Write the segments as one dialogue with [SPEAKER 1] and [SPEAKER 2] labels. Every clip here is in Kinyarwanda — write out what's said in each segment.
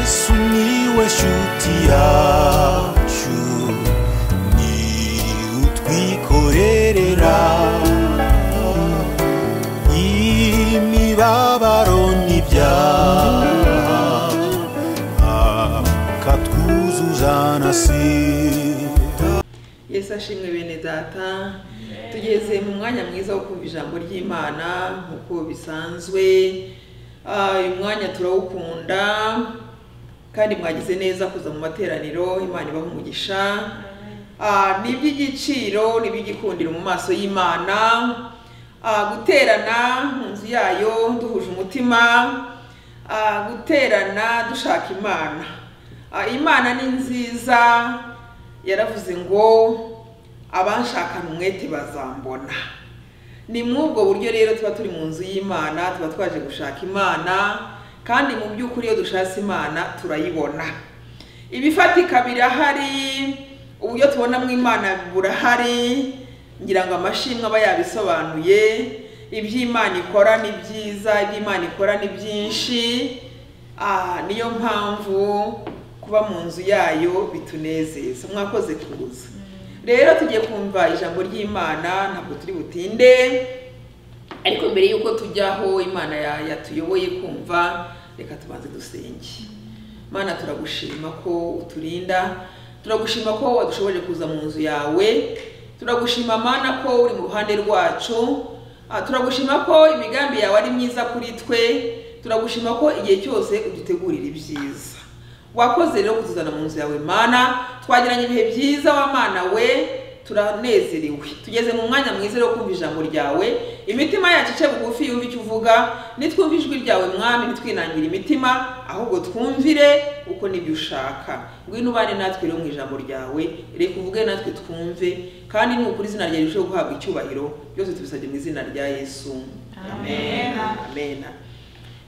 [SPEAKER 1] sumiłeś utiaciu ni utwikorerera imibabaro n'ibyaha akatwuzuza na sida
[SPEAKER 2] yesu ashimwe bene data tugeze mu mwanya mwiza wo kumva ijambo ry'imana nk'uko bisanzwe Ah, uyu mwanya turawukunda kandi mwagize neza kuza mu materaniro imana ibaha umugisha Ah, ni iby'igiciro ni iby'igikundiro mu maso y'imana Ah, guterana mu nzu yayo duhuje umutima Ah, guterana dushaka imana Ah, imana ni nziza yaravuze ngo abanshakana umwete bazambona ni muri ubwo buryo rero tuba turi mu nzu y'imana tuba twaje gushaka imana kandi mu by'ukuri iyo dushatse imana turayibona ibifatika birahari uburyo tubonamo imana burahari ngira ngo amashimwe aba yabisobanuye ibyo Imana ikora ni byiza ibyo Imana ikora ni byinshi Ah, niyo mpamvu kuba mu nzu yayo bitunezeza mwakoze kuza rero tugiye kumva ijambo ry'imana ntabwo turi butinde ariko mbere y'uko tujyaho imana ya- yatuyoboye kumva reka tubanze dusenge mana turagushima ko uturinda turagushima ko wadushoboje kuza mu nzu yawe turagushima mana ko uri mu ruhande rwacu Ah, turagushima ko imigambi yawe ari myiza kuri twe turagushima ko igihe cyose udutegurira ibyiza wakoze rero kutuzana mu nzu yawe mana twagiranye ibihe byiza w'amana we turanezerewe tugeze mu mwanya mwiza wo kumva ijambo ryawe imitima yacu ice bugufi yumva icyo uvuga nitwumve ijwi ryawe mwami ntitwinangire imitima ahubwo twumvire uko nibyo ushaka ngwino ubane natwe rero mu ijambo ryawe reka uvuge natwe twumve kandi nukuri izina ryawe rirusheho guhabwa icyubahiro byose tubisabye mu izina rya yesu amena amena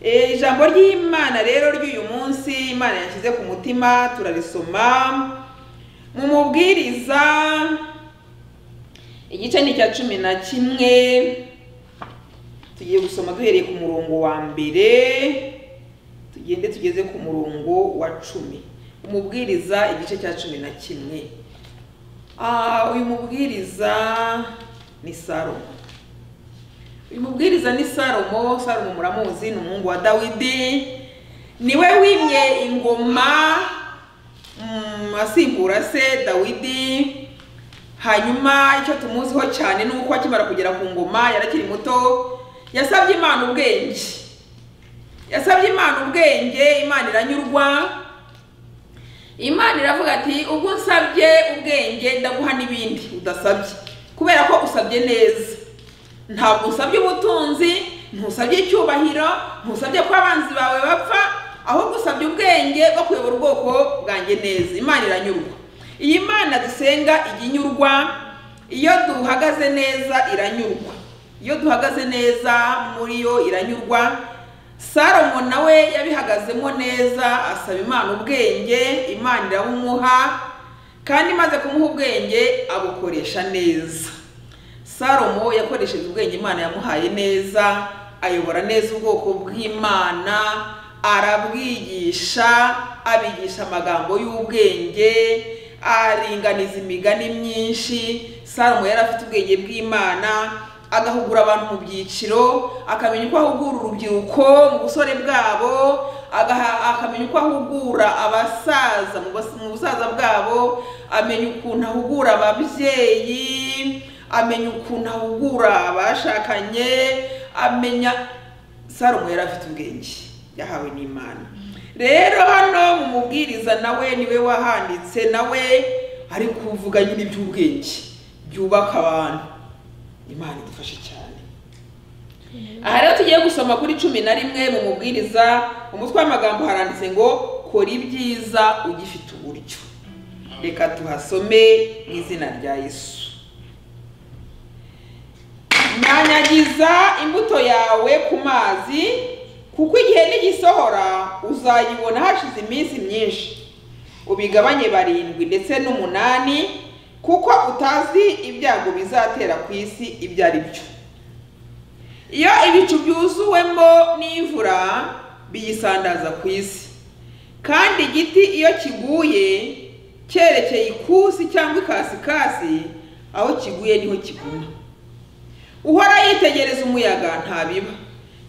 [SPEAKER 2] Eh, ijambo ry'imana rero ry'uyu munsi imana yashyize ku mutima turarisoma mu mubwiriza igice ni icya cumi na kimwe tugiye gusoma duhereye ku murongo wa mbere tugende tugeze ku murongo wa cumi umubwiriza igice cya cumi na kimwe Ah, uyu mubwiriza ni salomo uyu mubwiriza ni salomo salomo muramuzi ni umuhungu wa dawidi niwe wimye ingoma mm, asimbura se dawidi hanyuma icyo tumuziho cyane ni uko akimara kugera ku ngoma yarakiri muto yasabye imana ubwenge yasabye imana ubwenge imana iranyurwa imana iravuga ati ubwo unsabye ubwenge ndaguha n'ibindi udasabye kubera ko usabye neza ntabwo usabye ubutunzi ntusabye icyubahiro ntusabye ko abanzi bawe bapfa ahubwo usabye ubwenge bwo kuyobora ubwoko bwanjye neza imana iranyurwa iyi mana dusenga ijya inyurwa iyo duhagaze neza iranyurwa iyo duhagaze neza muri yo iranyurwa salomo nawe yabihagazemo neza asaba imana ubwenge imana irabumuha kandi imaze kumuha ubwenge abukoresha neza salomo yakoresheje ubwenge imana yamuhaye neza ayobora neza ubwoko bw'imana arabwigisha abigisha amagambo y'ubwenge aringaniza imigani myinshi salomo yari afite ubwenge bw'imana agahugura abantu mu byiciro akamenya uko ahugura urubyiruko mu busore bwabo agaha- akamenya uko ahugura abasaza mu bas- mu busaza bwabo amenya ukuntu ahugura ababyeyi amenya ukuntu ahugura abashakanye amenya salomo yari afite ubwenge yahawe n'imana rero hano mu mubwiriza nawe niwe wahanditse nawe ari kuvuga nyine iby'ubwenge byubaka abantu imana idufashe cyane aha rero tugiye gusoma kuri cumi na rimwe mu mubwiriza umutwe w'amagambo haranditse ngo kora ibyiza ugifite uburyo reka tuhasome mu izina rya yesu nanyagiza imbuto yawe ku mazi kuko igihe nigisohora uzayibona hashize iminsi myinshi ubigabanye barindwi ndetse n'umunani kuko utazi ibyago bizatera ku isi ibyo ari byo iyo ibicu byuzuwemo n'imvura biyisandaza ku isi kandi igiti iyo kiguye cyerekeye ikusi cyangwa ikasikasi aho kiguye niho kiguma uhora yitegereza umuyaga ntabiba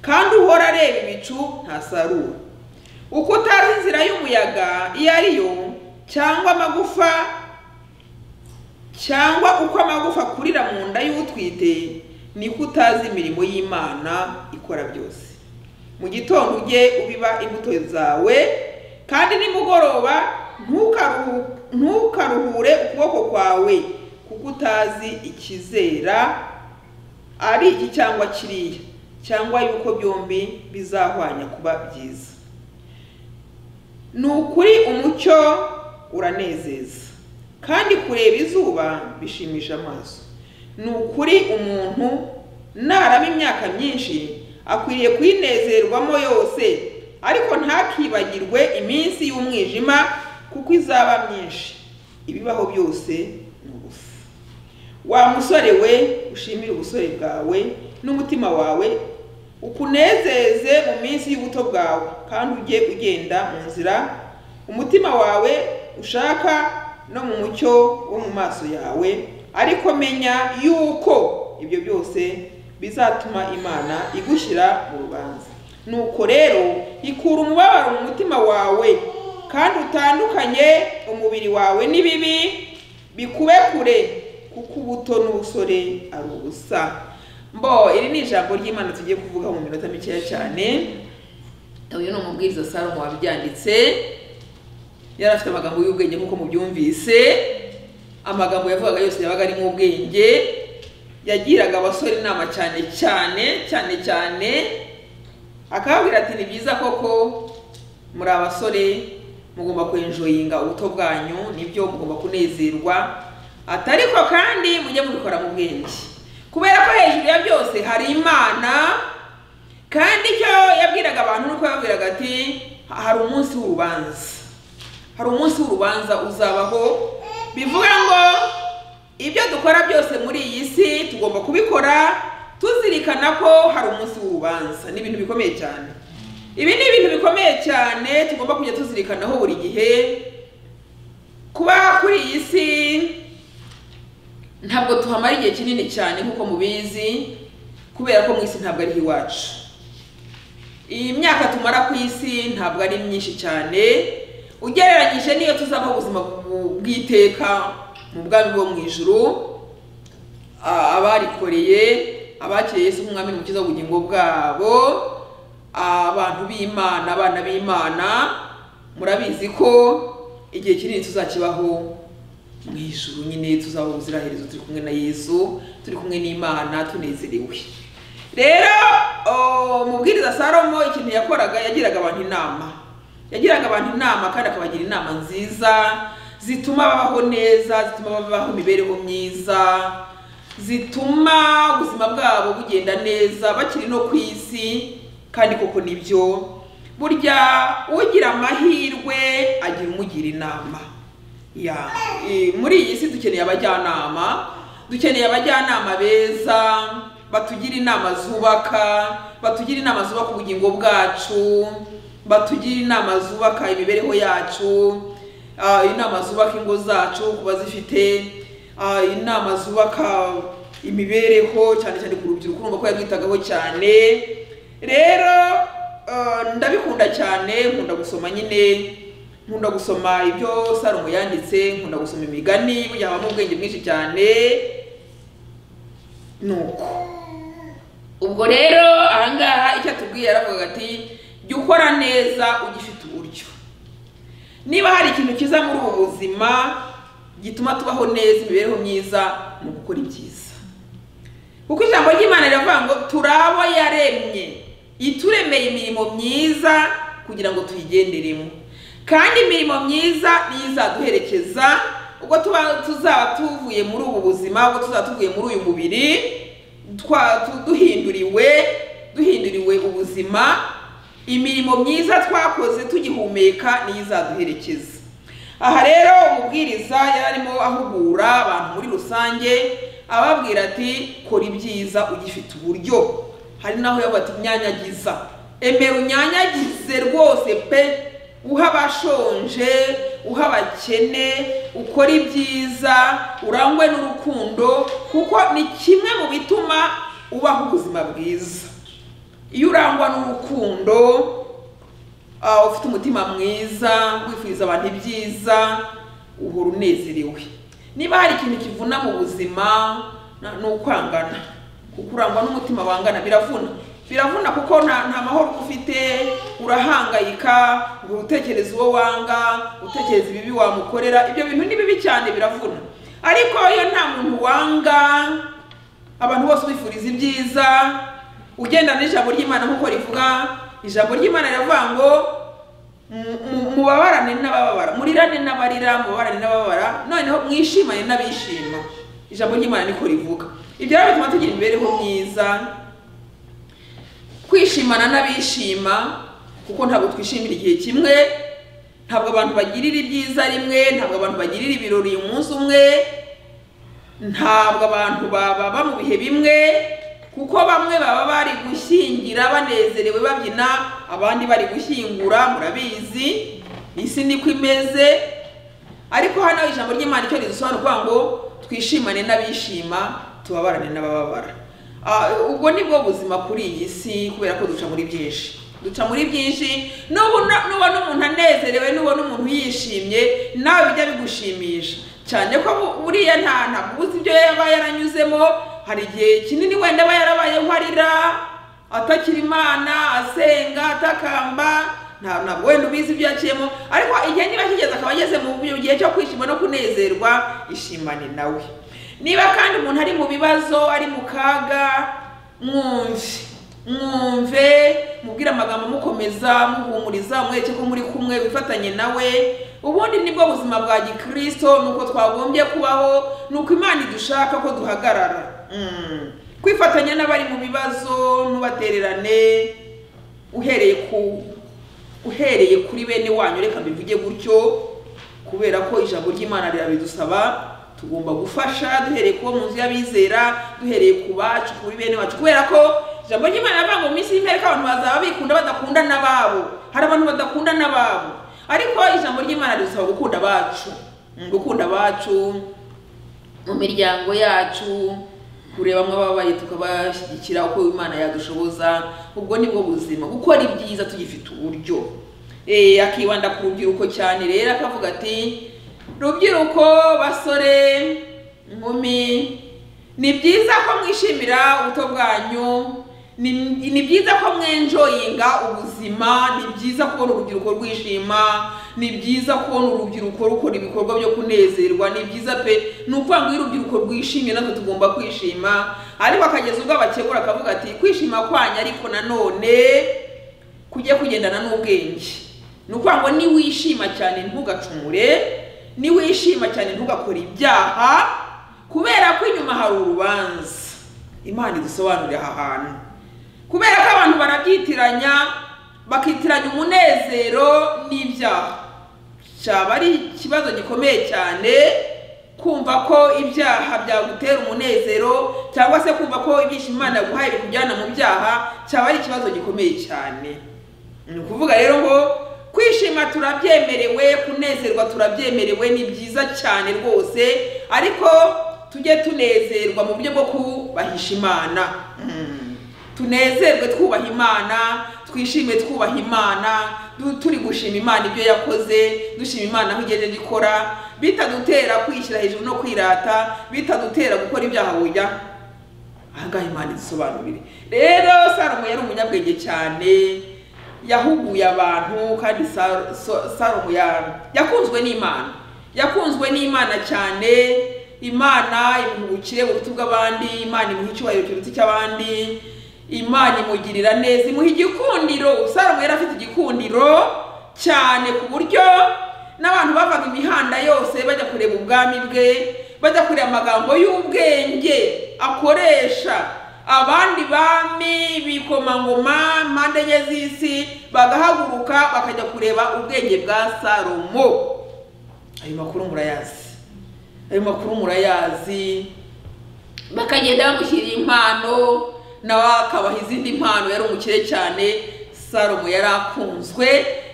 [SPEAKER 2] kandi uhora areba ibicu ntasarura uko utazi inzira y'umuyaga iyo ari yo cyangwa amagufa cyangwa uko amagufa akurira mu nda y'utwite niko utazi imirimo y'imana ikora byose mu gitondo ujye ubiba imbuto zawe kandi nimugoroba ntukaruhu- ntukaruhure ukuboko kwawe kuko utazi ikizera ari iki cyangwa kiriya cyangwa yuko byombi bizahwanya kuba byiza ni ukuri umucyo uranezeza kandi kureba izuba bishimisha amaso ni ukuri umuntu narama imyaka myinshi akwiriye kuyinezerwamo yose ariko ntakibagirwe iminsi y'umwijima kuko izaba myinshi ibibaho byose ni ubusa wa musore we ushimire ubusore bwawe n'umutima wawe ukunezeze mu minsi y'ubuto bwawe kandi ujye ugenda mu nzira umutima wawe ushaka no mu mucyo wo mu maso yawe ariko menya yuko ibyo byose bizatuma imana igushyira mu rubanza nuko rero ikura umubabaro mu mutima wawe kandi utandukanye umubiri wawe n'ibibi bikube kure kuko ubuto n'ubusore ari ubusa mbo iri ni ijambo ry'imana tugiye kuvuga mu minota mikeya cyane uyu ni umubwiriza salomo wabyanditse yari afite amagambo y'ubwenge nk'uko mubyumvise amagambo yavugaga yose yabaga arimo ubwenge yagiraga abasore inama cyane cyane cyane cyane akababwira ati ni byiza koko muri abasore mugomba kwenjoyinga ubuto bwanyu nibyo mugomba kunezerwa ati ariko kandi mujye mubikora mu bwenge kubera ko hejuru ya byose hari imana kandi icyo yabwiraga abantu nuko yababwiraga ati hari umunsi w'urubanza hari umunsi w'urubanza uzabaho bivuga ngo ibyo dukora byose muri iyi si tugomba kubikora tuzirikana ko hari umunsi w'urubanza ni ibintu bikomeye cyane ibi ni ibintu bikomeye cyane tugomba kujya tuzirikanaho buri gihe kuba kuri iyi si ntabwo tuhamara igihe kinini cyane nk'uko mubizi kubera ko mu isi ntabwo ari iwacu iyi myaka tumara ku isi ntabwo ari myinshi cyane ugereranyije n'iyo tuzabaho ubuzima bu- bw'iteka mu bwami bwo mu ijuru Ah, abarikoreye abakiriye Yesu nk'umwami n'umukiza w'ubugingo bwabo abantu b'imana abana b'imana murabizi ko igihe kinini tuzakibaho mu ijuru nyine tuzabaho ubuziraherezo turi kumwe na yesu turi kumwe n'imana tunezerewe rero oh, umubwiriza salomo ikintu yakoraga yagiraga abantu inama yagiraga abantu inama kandi akabagira inama nziza zituma babaho neza zituma babaho imibereho myiza zituma ubuzima bwabo bugenda neza bakiri no ku isi kandi koko nibyo burya ugira amahirwe agira umugira inama ya eh, muri iyi si dukeneye abajyanama dukeneye abajyanama beza batugira inama zubaka batugira inama zubaka ubugingo bwacu batugira inama zubaka imibereho yacu ah, inama zubaka ingo zacu kuba zifite ah, inama zubaka imibereho cyane cyane ku rubyiruko urumva ko yarwitagaho cyane rero Uh, ndabikunda cyane nkunda gusoma nyine nkunda gusoma ibyo salomo yanditse nkunda gusoma imigani burya habamo ubwenge bwinshi cyane nuko ubwo rero ahangaha icyo atubwiye yaravugaga ati jya ukora neza ugifite uburyo niba hari ikintu kiza muri ubu buzima gituma tubaho neza imibereho myiza mu gukora ibyiza kuko ijambo ry'imana riravuga ngo turi abo yaremye ituremeye imirimo myiza kugira ngo tuyigenderemo kandi imirimo myiza niyo izaduherekeza ubwo tuba tuzaba tuvuye muri ubu buzima ubwo tuzaba tuvuye muri uyu mubiri twa- tu- duhinduriwe duhinduriwe ubuzima imirimo myiza twakoze tugihumeka niyo izaduherekeza aha rero umubwiriza yari arimo ahugura abantu muri rusange ababwira ati kora ibyiza ugifite uburyo hari naho yavuga ati nyanyagiza emera unyanyagize rwose pe uha abashonje uha abakene ukora ibyiza urangwe n'urukundo kuko ni kimwe mu bituma ubaho ubuzima bwiza iyo urangwa n'urukundo ah, ufite umutima mwiza wifuza abantu ibyiza uhora unezerewe niba hari ikintu kivuna mu buzima na- ni ukwangana kuko urangwa n'umutima wangana biravuna biravuna kuko nta nta mahoro uba ufite urahangayika uhora utekereza uwo wanga utekereza ibibi wamukorera ibyo bintu ni bibi cyane biravuna ariko iyo nta muntu wanga abantu bose ubifuriza ibyiza ugendana n'ijambo ry'imana nk'uko rivuga ijambo ry'imana riravuga ngo mu- mu- mubabarane n'abababara murirane n'abarira mubabarane n'ababara noneho mwishimane n'abishima ijambo ry'imana niko rivuga ibyo rero bituma tugira imibereho myiza kwishimana n'abishima kuko ntabwo twishimira igihe kimwe ntabwo abantu bagirira ibyiza rimwe ntabwo abantu bagirira ibirori umunsi umwe ntabwo abantu baba mu bihe bimwe kuko bamwe baba bari gushyingira banezerewe babyina abandi bari gushyingura murabizi isi niko imeze ariko hano ijambo ry'imana icyo ridusobanura ngo twishimane n'abishima tubabarane n'abababara Ah, ubwo ni bwo buzima kuri iyi si kubera ko duca muri byinshi duca muri byinshi nubona- nubona umuntu anezerewe nubona umuntu yishimye nawe bijya bigushimisha cyane ko bu- buriya nta ntabwo ubuze ibyo yaba yaranyuzemo hari igihe kinini wenda aba yarabaye nkarira atakira imana asenga atakamba nta- ntabwo wenda ubizi ibyo yakiyemo ariko igihe niba kigeze akaba ageze mu mu gihe cyo kwishima no kunezerwa ishimane nawe niba kandi umuntu ari mu bibazo ari mu kaga mwumve mwumve mubwire amagambo amukomeza muhumuriza umwereke ko muri kumwe wifatanye nawe ubundi nibwo buzima bwa gikristo nuko twagombye kubaho nuko imana idushaka ko duhagarara Mm. kwifatanya n'abari mu bibazo ntubatererane uhereye ku uhereye kuri bene wanyu reka mbivuge gutyo kubera ko ijambo ry'imana rirabidusaba tugomba gufasha duhereye kubo mu nzu y'abizera duhereye ku bacu kuri bene bacu kubera ko ijambo ry'imana riravuga ngo mu minsi y'impereka abantu bazaba bikunda badakunda n'ababo hari abantu badakunda n'ababo ariko ijambo ry'imana ridusaba gukunda abacu Mm, gukunda abacu mu miryango yacu kureba amwe ababaye tukabashyigikira uko imana yadushoboza ubwo ni bwo buzima gukora ibyiza tugifite uburyo Eh, akibanda ku rubyiruko cyane rero akavuga ati rubyiruko basore inkumi ni byiza ko mwishimira ubuto bwanyu ni, ni byiza ko mwenjoyinga ubuzima ni byiza kubona urubyiruko rwishima ni byiza kubona urubyiruko rukora ibikorwa byo kunezerwa ni byiza pe ni ukuvuga ngo iyo urubyiruko rwishimye natwe tugomba kwishima ariko akageza ubwo abakegura akavuga ati kwishima kwanyu ariko nanone kujya kugendana n'ubwenge ni ukuvuga ngo niwishima cyane ntugacumure niwishima cyane ntugakore ibyaha kubera ko inyuma hari urubanza imana idusobanurira aha hantu kubera ko abantu barabyitiranya bakitiranya umunezero n'ibyaha cyaba ari ikibazo gikomeye cyane kumva ko ibyaha byagutera umunezero cyangwa se kumva ko ibyishimo imana yaguhaye bikujyana mu byaha cyaba ari ikibazo gikomeye cyane ni ukuvuga rero ngo kwishima turabyemerewe kunezerwa turabyemerewe ni byiza cyane rwose ariko tujye tunezerwa mu buryo bwo kubahisha imana Mm. tunezerwe twubaha imana twishime twubaha imana du- turi gushima imana ibyo yakoze dushima imana aho igenda ikora bitadutera kwishyira hejuru no kwirata bitadutera gukora ibyaha bujya ahangaha imana idusobanurire rero salomo yari umunyabwenge cyane yahuguye abantu kandi Sa- So- salomo ya- yakunzwe n'imana yakunzwe n'imana cyane imana imuhugukire mu buti bw'abandi imana imuha icyubahiro kiruta icy'abandi imana imugirira neza imuha igikundiro salomo yari afite igikundiro cyane ku buryo n'abantu bavaga imihanda yose bajya kureba ubwami bwe bajya kureba amagambo y'ubwenge akoresha abandi bami bikomangoma mpande enye z'isi bagahaguruka bakajya kureba ubwenge bwa salomo ayo makuru murayazi ayo makuru murayazi bakagenda bamushyirira impano nawe akabaha izindi mpano yari umukire cyane salomo yari akunzwe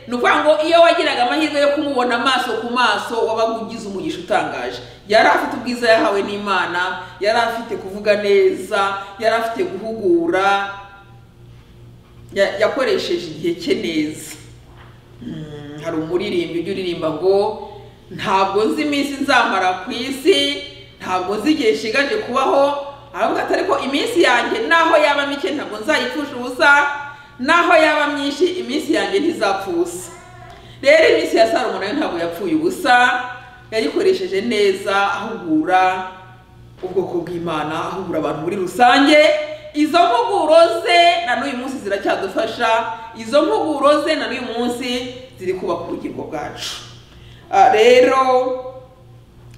[SPEAKER 2] ni ukuvuga ngo iyo wagiraga amahirwe yo kumubona amaso ku maso wabaga ugize umugisha utangaje yari afite ubwiza yahawe n'imana yari afite kuvuga neza yari afite guhugura ya- yakoresheje igihe cye neza Mm, hari umuririmbyi ujya uririmba ngo ntabwo nzi iminsi nzamara ku isi ntabwo nzi igihe nshigaje kubaho aravuga ati ariko iminsi yanjye naho yaba mike ntabwo nzayipfusha ubusa naho yaba myinshi iminsi yanjye ntizapfa ubusa rero iminsi ya salomo nayo ntabwo yapfuye ubusa yayikoresheje neza ahugura ubwoko bw'imana ahugura abantu muri rusange izo mpuguro ze na n'uyu munsi ziracyadufasha izo mpuguro ze na n'uyu munsi ziri kubaka ubugingo bwacu Ah, rero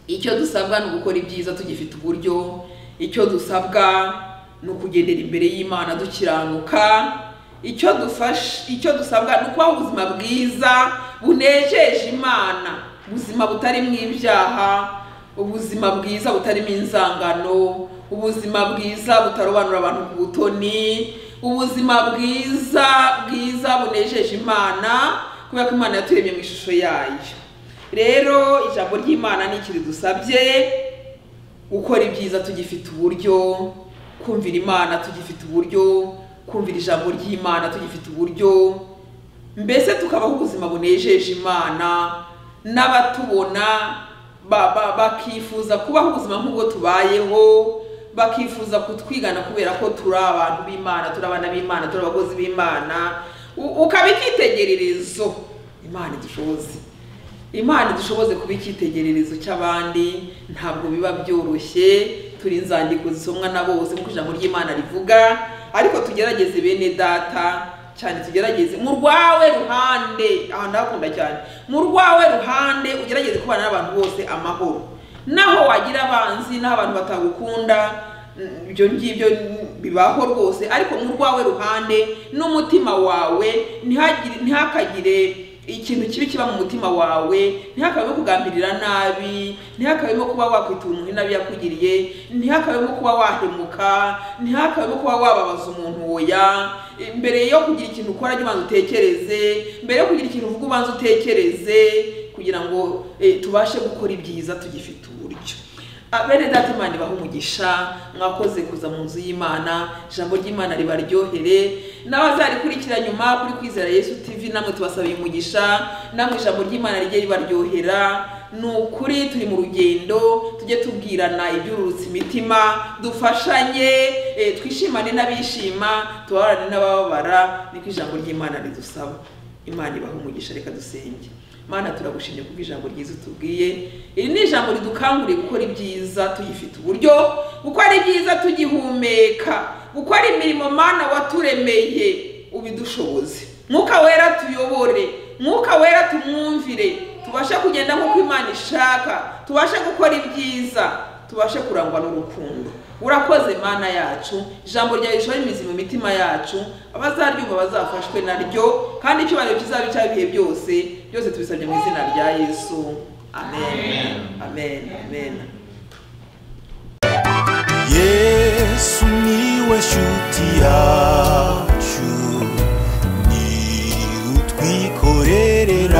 [SPEAKER 2] icyo dusabwa ni ugukora ibyiza tugifite uburyo icyo dusabwa ni ukugendera imbere y'imana dukiranuka icyo dufashe icyo dusabwa ni ukubaho ubuzima bwiza bunejeje imana ubuzima butarimo ibyaha ubuzima bwiza butarimo inzangano ubuzima bwiza butarobanura abantu ku butoni ubuzima bwiza bwiza bunejeje imana kubera ko imana yaturemye mu ishusho yayo rero ijambo ry'imana ni iki ridusabye gukora ibyiza tugifite uburyo kumvira imana tugifite uburyo kumvira ijambo ry'imana tugifite uburyo mbese tukabaho ubuzima bunejeje imana n'abatubona ba- ba- bakifuza kubaho ubuzima nk'ubwo tubayeho bakifuza kutwigana kubera ko turi abantu b'imana turi abana b'imana turi abakozi b'imana U- ukaba icyitegererezo imana idushoboze imana idushoboze kuba icyitegererezo cy'abandi ntabwo biba byoroshye turi inzandiko zisomwa na bose nk'uko ijambo ry'imana rivuga ariko tugerageze bene data cyane tugerageze mu rwawe ruhande aha ndahakunda cyane mu rwawe ruhande ugerageze kubana n'abantu bose amahoro naho wagira abanzi naho abantu batagukunda mm, ibyo ngibyo mm, bibaho rwose ariko mu rwawe ruhande n'umutima wawe ntihagire- ntihakagire ikintu kibi kiba mu mutima wawe ntihakabemo kugambirira nabi ntihakabemo kuba wakwita umuntu nabi yakugiriye ntihakabemo kuba wahemuka ntihakabemo kuba wababaza umuntu oya mbere yo kugira ikintu ukora jya ubanza utekereze mbere yo kugira ikintu uvuga ubanza utekereze kugira ngo eh, tubashe gukora ibyiza tugifite uburyo Ah, bene data imana ibaha umugisha mwakoze kuza mu nzu y'imana ijambo ry'imana ribaryohere n'abazarikurikira nyuma kuri kwizera yesu tv namwe tubasabiye umugisha namwe ijambo ry'imana rijye ribaryohera ni ukuri turi mu rugendo tujye tubwirana ibyururutsa imitima dufashanye eh, twishimane n'abishima tubabane n'abababara niko ijambo ry'imana ridusaba imana ibaha umugisha reka dusenge mana turagushimye kubwo ijambo ryiza utubwiye iri ni ijambo ridukanguriye gukora ibyiza tuyifite uburyo gukora ibyiza tugihumeka gukora imirimo mana waturemeye ubidushoboze mwuka wera tuyobore mwuka wera tumwumvire tubashe kugenda nk'uko imana ishaka tubashe gukora ibyiza tubashe kurangwa n'urukundo urakoze mana yacu ijambo rya rishora imizi mu mitima yacu abazaryumva bazafashwe naryo kandi icyubahiro kizaba icy'ibihe byose byose tubisabye mu izina rya yesu amen amen amen
[SPEAKER 1] yesu niwe shuti yacu ni utwikorerera